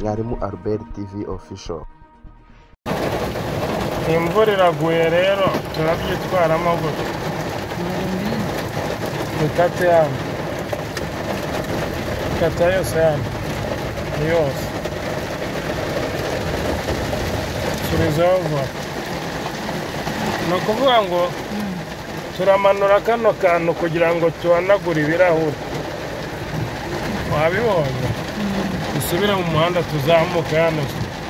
mwarimu albert tv official imvura iraguye rero turabyitwaramo gutya dukate hano kata yose hano yose turizeho vuba ni ukuvuga ngo turamanura kano kantu kugira ngo tuhanagure ibirahuri wabibonye dusubire mu muhanda tuzamuke hano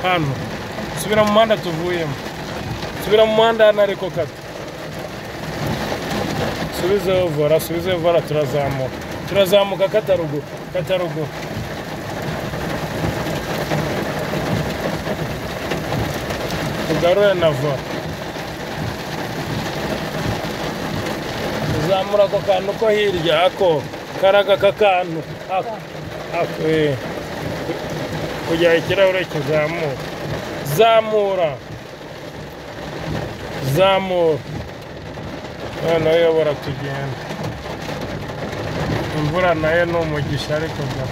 hano dusubire mu muhanda tuvuyemo subira mu muhanda hano ariko kata subizeho vora subizeho vora turazamuka turazamuka kataruguru kataruguru tugarure na vora tuzamura ako kantu ko hirya ako karaga aka kantu ako ako eh. kugira ikirahure kizamuka zamura zamura noneho uyobora tugenda imvura nayo ni umugisha ariko bwa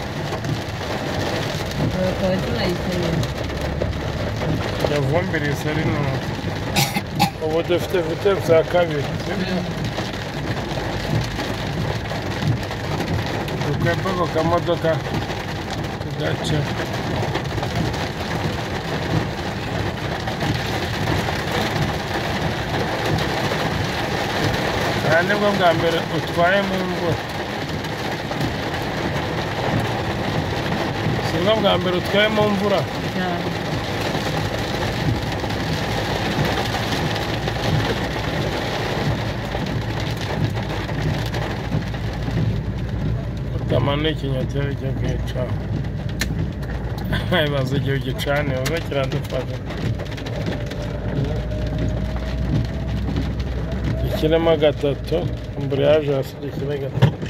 bakaba tunayikeneye yavumbiriye iseri ni ubu ubu dufite vite bya kabiri sibyo dukwepe ku kamodoka tugace aha ni bwo bwa mbere utwaye mu mvura si bwo bwa mbere utwaye mu mvura cyane utamana ikinyoteri cyo kwica ibibazo igihe ugicane biba kiradufata dushyiremo gatatu amburiyaje hasi dushyire gatatu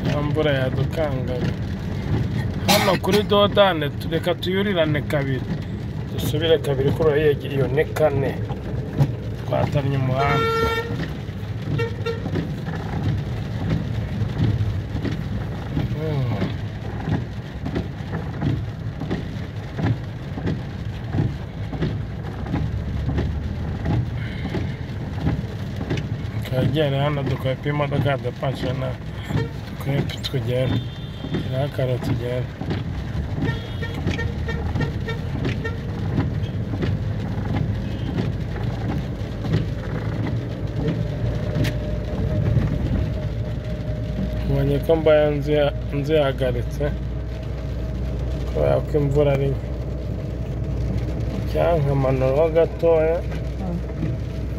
ya mvura yadukangaga hano kuri dodane tureka tuyurirane kabiri dusubire kabiri kuri uriya yegereye iyo ni kane twatamye umuhanda turagenda hano dukwepa imodoka dupanshe na dukwepe tugenda iriho karo tugenda mbonye ko mbaye nzi- nzihagaritse kubera ko imvura ari nke cyangwa nkamanuraho gatoya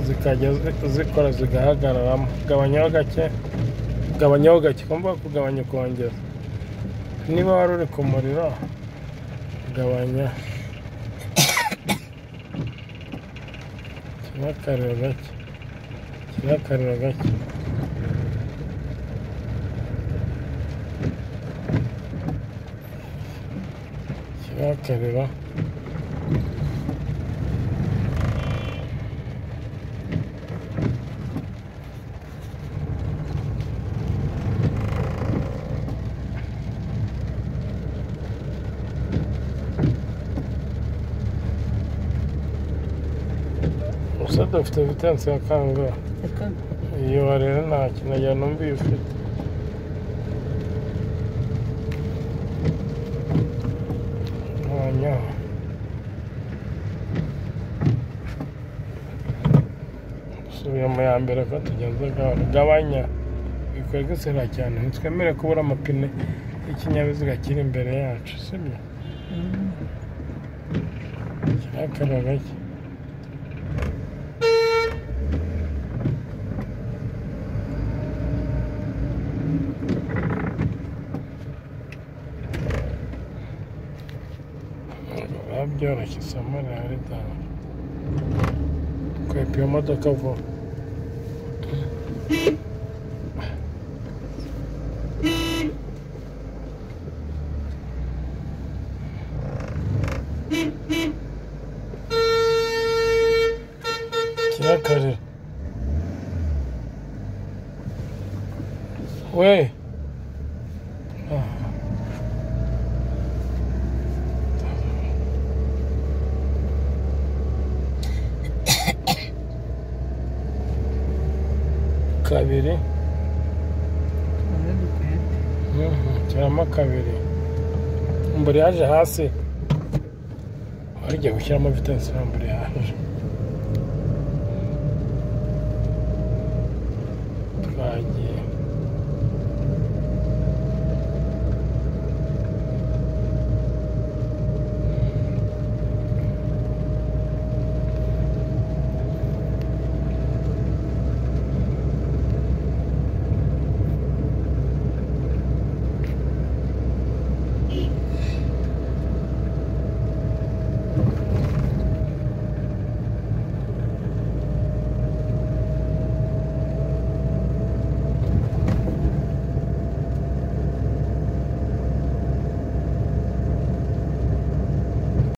zikajya zi- zikora zigahagararamo gabanyaho gake gabanyaho gake kumva kugabanya ukongera niba wari uri ku muriro gabanya kiriho akariro gake kiriho akariro gake kiriho akariro gusa dufite vitensi ya kangahe reka iyo rero nta kinajya numva iyo ufite ntanyaho dusubiye mu ya mbere ko tugeze gahoro gabanya bikorwa isera cyane ntitwemere kubura amapine y'ikinyabiziga kiri imbere yacu sibyo mm, kirakara gake byoroshye isomo rihari cyane kwepa iyo modoka vuba kirakarira we Ah. kabiri dukwiye Mhm, kiramo kabiri mbere yaje hasi warya gushyiramo vitansi nta mbere yaje